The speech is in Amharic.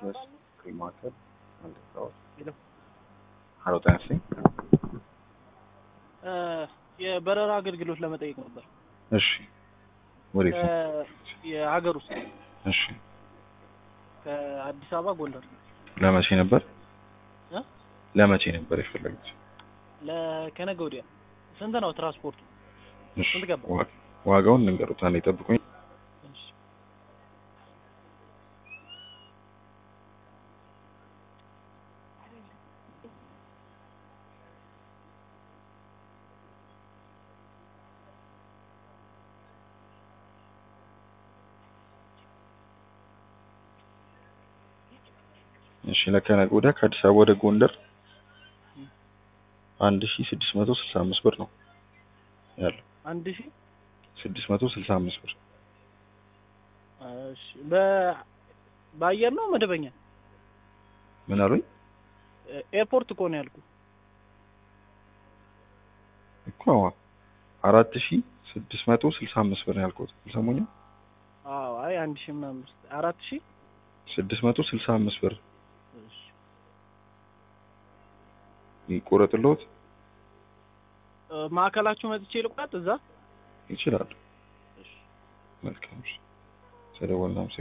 ድረስ ማዕከል አንድ ሰዓት ሄሎ ሀሎ ጤና ይስጥልኝ። እ የበረራ አገልግሎት ለመጠየቅ ነበር። እሺ ወዴት ነው? ከ- የሀገር ውስጥ እሺ ከአዲስ አበባ ጎንደር ለመቼ ነበር እ? ለመቼ ነበር የፈለጉት? ለከነገ ወዲያ ስንት ነው ትራንስፖርቱ? እሺ ስንት ገባ? ዋ- ዋጋውን ልንገሩት፣ አንዴ ጠብቁኝ። እሺ። እሺ ለከነገ ወዲያ ከአዲስ አበባ ወደ ጎንደር አንድ ሺ ስድስት መቶ ስልሳ አምስት ብር ነው ያለው። አንድ ሺህ ስድስት መቶ ስልሳ አምስት ብር እሺ። በ- በአየር ነው መደበኛ? ምን አሉኝ? ኤርፖርት እኮ ነው ያልኩ። እኮ አራት ሺ ስድስት መቶ ስልሳ አምስት ብር ነው ያልኩት። አልሰሙኝም? አዎ አይ አንድ ሺህ ምናምን ውስጥ አራት ሺህ ስድስት መቶ ስልሳ አምስት ብር እሺ። ይቆረጥልዎት እ፣ ማዕከላችሁ መጥቼ ልቁረጥ እዛ? ይችላሉ። እሺ። መልካም እሺ። ስለደወልን